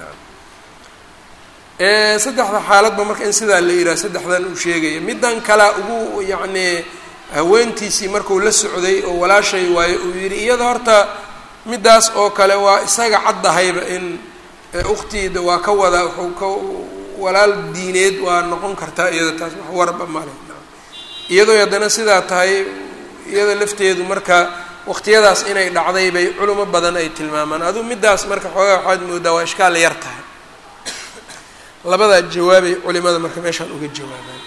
siiyey saddexda xaaladba marka in sidaa la yidhaha saddexdan uu sheegaya middan kalea ugu yacnii haweentiisii marku la socday oo walaashay waayo uu yidhi iyada horta middaas oo kale waa isaga caddahayba in ukhtiida waa ka wadaa wuxuu ka walaal diineed waa noqon kartaa iyada taas wax warba male iyadoo haddana sidaa tahay iyada lafteedu marka waqtiyadaas inay dhacday bay culimo badan ay tilmaamaan aduu middaas marka xoogaa waxaad moodaa waa ishkaal yar tahay labadaa jawaabay culimada marka meeshaan uga jawaabaan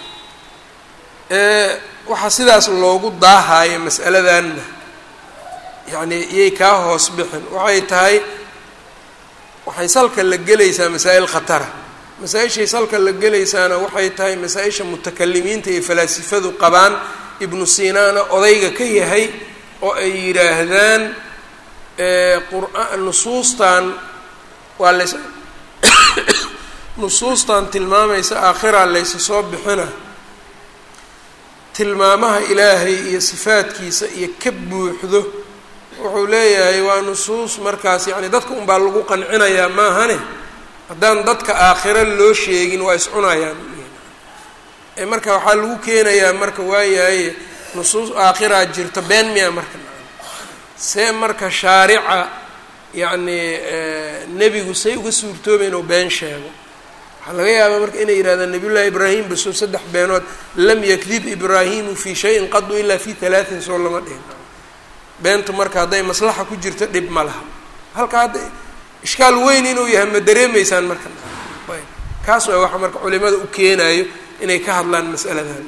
waxaa sidaas loogu daahaayo mas'aladanna yacni iyay kaa hoos bixin waxay tahay waxay salka la gelaysaa masaa'il khatara masaa-ishay salka la gelaysaana waxay tahay masaa-isha mutakalimiinta iyo falaasifadu qabaan ibnu sinaana odayga ka yahay oo ay yidhaahdaan qur'aan nusuustan waa lays nusuustan tilmaamaysa aakhiraa laysa soo bixina tilmaamaha ilaahay iyo sifaadkiisa iyo ka buuxdo wuxuu leeyahay waa nusuus markaas yacni dadka unbaa lagu qancinayaa maahane haddaan dadka aakhiro loo sheegin waa iscunayaan ee marka waxaa lagu keenayaa marka waayahay nusuus aakhiraa jirto been miya marka see marka shaarica yacni nebigu say uga suurtooba inuu been sheego waxaa laga yaabaa marka inay yidhahdaan nabiyullaahi ibraahim basoo saddex beenood lam yakdib ibraahimu fii shayin qadu ilaa fi halaatin soo lama dhihin beentu marka hadday maslaxa ku jirto dhib ma laha halka hadda ishkaal weyn inuu yahay ma dareemaysaan marka ayb kaas waa waxa marka culimada u keenayo inay ka hadlaan mas'aladan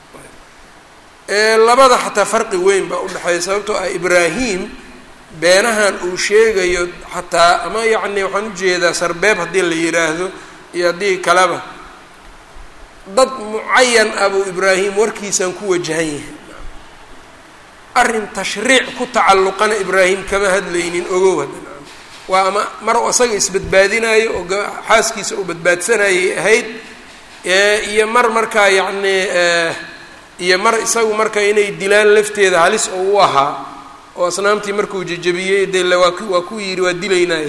labada xataa farqi weyn baa udhexeeya sababtoo ah ibraahim beenahan uu sheegayo xataa ama yacni waxaan ujeedaa sarbeeb haddii la yidhaahdo iyo haddii kaleba dad mucayan ah buu ibraahim warkiisaan ku wajahan yahay arrin tashriic ku tacalluqana ibraahim kama hadlaynin ogow hadda waa ama mar isaga isbadbaadinayo oo xaaskiisa uu badbaadsanayay ahayd iyo mar markaa yacni iyo mar isagu marka inay dilaan lafteeda halis oo u ahaa oo asnaamtii markuu jejebiyey de waa ku waa ku yidhi waa dilaynaaye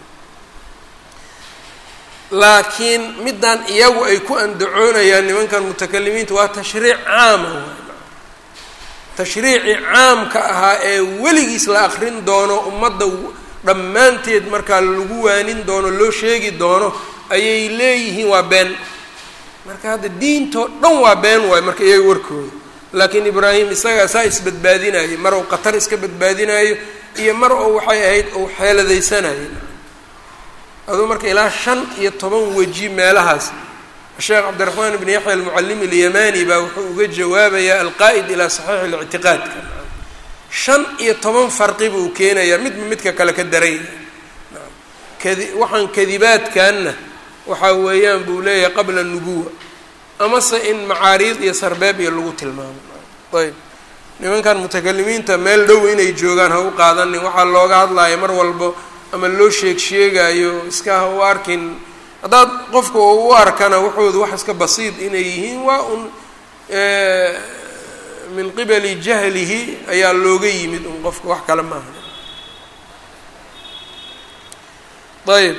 laakiin middan iyagu ay ku andacoonayaan nimankan mutakalimiinta waa tashriic caama waay tashriicii caamka ahaa ee weligiis la akrin doono ummadda dhammaanteed markaa lagu waanin doono loo sheegi doono ayay leeyihiin waa been marka hadda diintoo dhan waa been waayo marka iyaga warkooda laakiin ibraahim isagaa saa isbadbaadinayo mar ou qatar iska badbaadinayo iyo mar oo waxay ahayd ou xeeladaysanayo aduu marka ilaa shan iyo toban weji meelahaas sheekh cabdiraxmaan ibn yaxya almucalimi alyamani baa wuxuu uga jawaabayaa alqaa'id ilaa saxiixi lictiqaadka shan iyo toban farqi buu keenayaa midba midka kale ka daran yahay kadi waxaan kadibaadkanna waxaa weeyaan buu leeyahay qabla nubuwa amase in macaariid iyo sarbeeb iyo lagu tilmaamo ayb nimankan mutakalimiinta meel dhow inay joogaan ha u qaadanin waxaa looga hadlaya mar walbo ama loo sheeg sheegayo iska ha u arkin haddaad qofka oo u arkana waxooda wax iska basiid inay yihiin waa un min qibali jahlihi ayaa looga yimid un qofka wax kale maaha ayb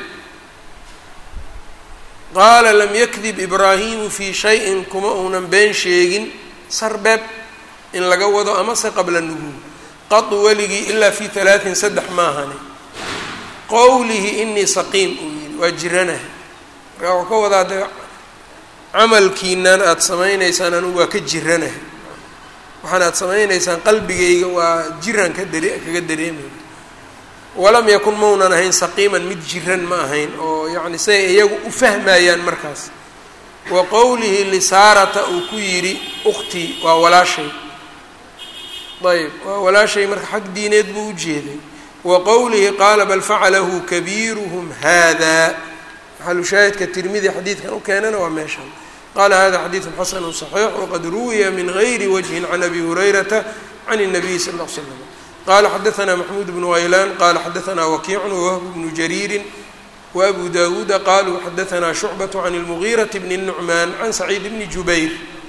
qaala lam yakdib ibraahimu fii shayin kuma uunan been sheegin sarbeeb in laga wado amase qabla nubuw qadu weligii ilaa fi halaatin saddex maahani qowlihi inii saqiim uu yihi waa jiranaha markaa waxuu ka wadaa de camalkiinan aada samaynaysaan anigu waa ka jiranaha waxaan aada samaynaysaan qalbigayga waa jiran ka dare kaga dareemaya walam yakun maunan ahayn saqiiman mid jiran ma ahayn oo yacni siday iyagu u fahmayaan markaas wa qowlihi lisaarata uu ku yidhi ukhtii waa walaashay ayb waa walaashay marka xag diineed buu u jeeday wa qowlihi qaala bal facalahu kabiiruhum hada maxalushaahidka tirmidi xadiidkan u keenana waa meeshan qala hada xadiidu xasanu صaxiix waqad ruwiya min gayri wajhin can abi hurayrata can الnabiy sal ll l slam qala xadaثna maxmuud bnu haylaan qala xadaثna wakiicu wahb bnu jariiri wabu dawuuda qaluu xadaثna shucbaة can اlmugiiraةi bni الnucmaan can saciid bni jubayr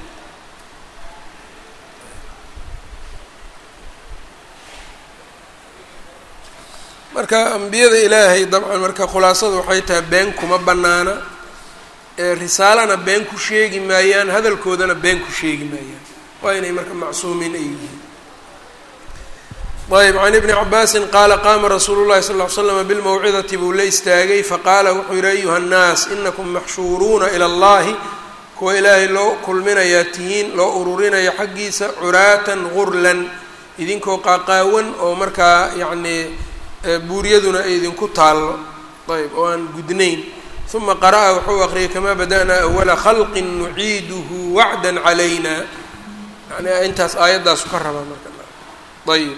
marka ambiyada ilaahay dabcan marka khulaasada waxay tahay been kuma banaana risaalana been ku sheegi maayaan hadalkoodana been ku sheegi maayaan waa inay marka macsuumiin ay yihiin ayb can ibni cabaasin qaala qaama rasuulu llahi sal ll ly slama bilmawcidati buu la istaagay faqaala wuxuu yihi ayuha nnaas inakum maxshuuruuna ila allahi kuwa ilaahay loo kulminayaa tihiin loo ururinaya xaggiisa curaatan gurlan idinkoo qaaqaawan oo markaa yacnii buuryaduna ay idinku taallo ayb oo aan gudnayn uma qara'a wuxuu aqriyay kamaa bada'naa awala khalqin nuciiduhu wacdan calayna yani intaas aayaddaasu ka rabaa marka ayb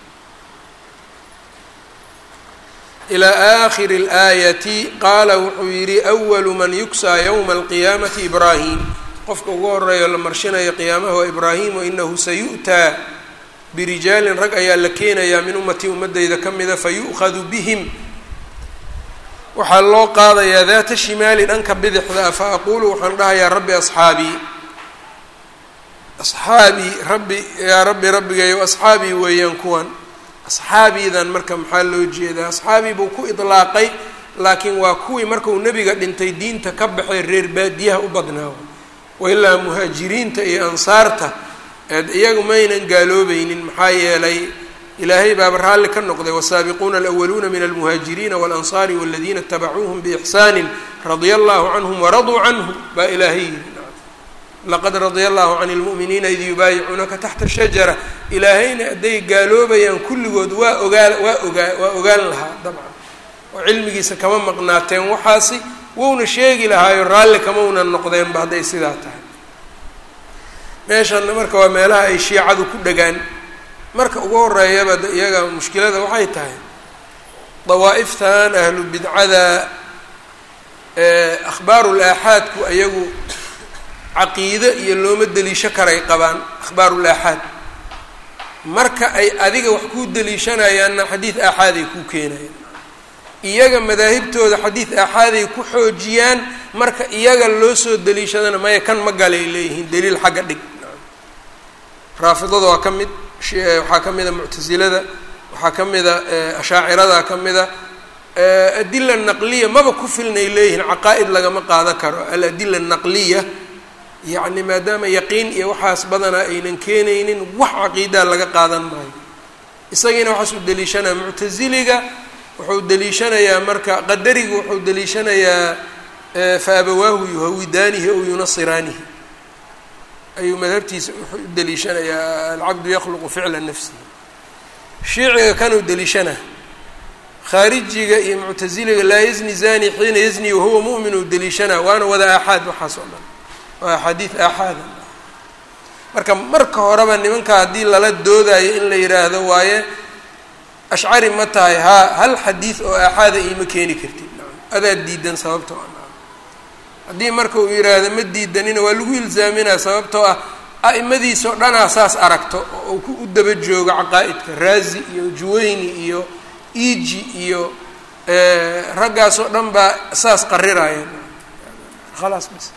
ilaa aakhiri اlaayati qaala wuxuu yidhi awalu man yugsaa yowma alqiyaamati ibraahim qofka ugu horeeyo la marshinayo qiyaamaha waa ibraahim wainahu sayu'taa birijaalin rag ayaa la keenayaa min ummatii ummadeyda ka mida fayu'khadu bihim waxaa loo qaadayaa daata shimaali dhanka bidixda ah fa aquulu waxaan dhahayaa rabbi asxaabii asxaabii rabbi yaa rabbi rabbigayow asxaabii weeyaan kuwan asxaabiidan marka maxaa loo jeedaa asxaabii buu ku idlaaqay laakiin waa kuwii markuu nebiga dhintay diinta ka baxay reer baadiyaha u badnaa wailaa muhaajiriinta iyo ansaarta eed iyagu maynan gaaloobaynin maxaa yeelay ilaahay baaba raalli ka noqday wasaabiquuna alawaluuna min almuhaajiriina waalansaari waladiina itabacuuhum biixsaanin radia allahu canhum waraduu canhu baa ilaahay yidhi laqad radia allahu can lmu'miniina id yubaayicuunaka taxta shajara ilaahayna hadday gaaloobayaan kulligood waa ogaa waa ogaa waa ogaan lahaa dabcan oo cilmigiisa kama maqnaateen waxaasi wouna sheegi lahaayo raalli kamaunan noqdeenba hadday sidaa tahay meeshanna marka waa meelaha ay shiicadu ku dhagaan marka ugu horeeyaba iyaga mushkilada waxay tahay dawaa'iftan ahlu bidcada akhbaarul aaxaadku ayagu caqiide iyo looma deliisho karay qabaan akhbaarul aaxaad marka ay adiga wax kuu deliishanayaanna xadiid aaxaaday kuu keenayaan iyaga madaahibtooda xadiid aaxaaday ku xoojiyaan marka iyaga loo soo deliishadana maya kan ma galay leeyihiin daliil xagga dhig raafidada waa ka mid waxaa ka mida muctasilada waxaa ka mida ashaacirada ka mida adila naqliya maba ku filnay leeyihiin caqaa'id lagama qaadan karo aladila naqliya yacni maadaama yaqiin iyo waxaas badanaa aynan keenaynin wax caqiidaa laga qaadan maayo isagiina waxaas u deliishanaya muctasiliga wuxuu deliishanayaa marka qadarigu wuxuu deliishanayaa fa abawaahu yuhawidaanihi ow yunasiraanihi ayuu madhabtiisa wuxuu u deliishanayaa alcabdu yakhluqu ficla nafsihi shiiciga kanuu deliishanaa khaarijiga iyo muctasiliga laa yazni zani xiina yazni wahuwa mu'min uu deliishanaa waana wada aaxaad waxaas oo dhan waa axaadiid aaxaada marka marka horeba nimanka haddii lala doodayo in la yidhaahdo waaye ashcari ma tahay haa hal xadiid oo aaxaada iima keeni kartid adaa diidan sababtoo ah haddii marka uu yidhaahdo ma diidanina waa lagu ilzaaminaa sababtoo ah a'imadiisao dhanaa saas aragto oo uu ku u daba joogo caqaa'idka raazi iyo juwayni iyo iji iyo raggaas oo dhan baa saas qariraya khalaas bas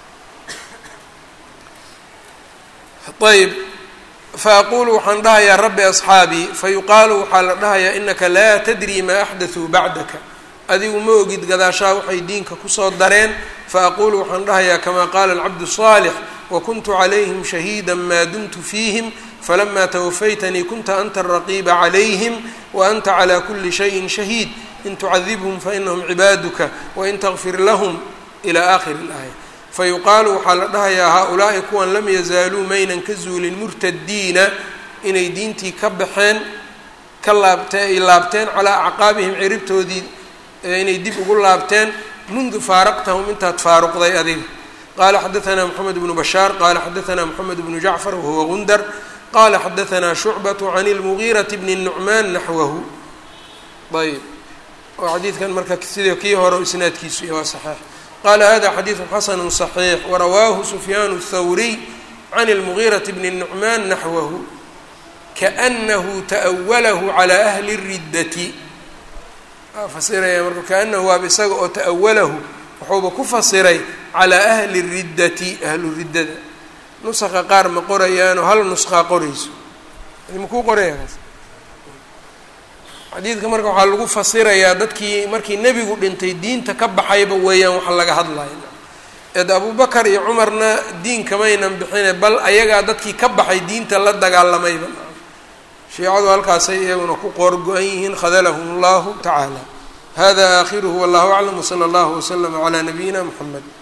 ayb faaqulu waxaan dhahayaa rabbi asxaabii fayuqaalu waxaa la dhahayaa inaka laa tadri maa axdatuu bacdaka adigu ma ogid gadaashaa waxay diinka kusoo dareen faaqulu waxaan dhahayaa kamaa qaala alcabdu الصaalix wakuntu calayhim shahiida maa dumtu fiihim falama twafaytanii kunta anta araqiiba calayhim waanta calى kuli shayin shahiid in tucadibhum fainahum cibaaduka wain tغfir lahm ilى aakhiri اlaaya fayuqaalu waxaa la dhahayaa haa-ulaa'i kuwan lam yazaaluu maynan ka zuulin murtadiina inay diintii ka baxeen ka laabtee ay laabteen calaa acqaabihim ciribtoodii inay dib ugu laabteen mundu faaraqtahum intaad faaruqday adiga qaala xadaanaa moxamed bnu bashaar qaala xadaanaa moxamed bnu jacfar wahuwa gundar qaala xadaanaa shucbatu can ilmugiirati bni nucmaan naxwahu ayb oo xadiidkan marka sidii kii hore isnaadkiisu iyo waa saxeix qala hada xadiidu xasanu صaxiix warawaahu sufyaan الthawriy can اlmugiiraةi bni nucmaan naxwahu kaأnahu taأwalahu calى ahli الridati fasiraya marka kaanahu waaba isaga oo ta'awalahu wuxuuba ku fasiray calىa ahli الridati ahlu riddada nuska qaar ma qorayaanoo hal nuskaa qorayso makuu qoraya kaas xadiidka marka waxaa lagu fasirayaa dadkii markii nebigu dhintay diinta ka baxayba weeyaan waxa laga hadlaya eed abubakar iyo cumarna diin kamaynan bixine bal ayagaa dadkii ka baxay diinta la dagaalamayba shiicadu halkaasay iyaguna ku qoor go-an yihiin khadalahum allahu tacaala hada aakhiruhu wallahu aclam wsala allahu waslama calaa nabiyina mxamed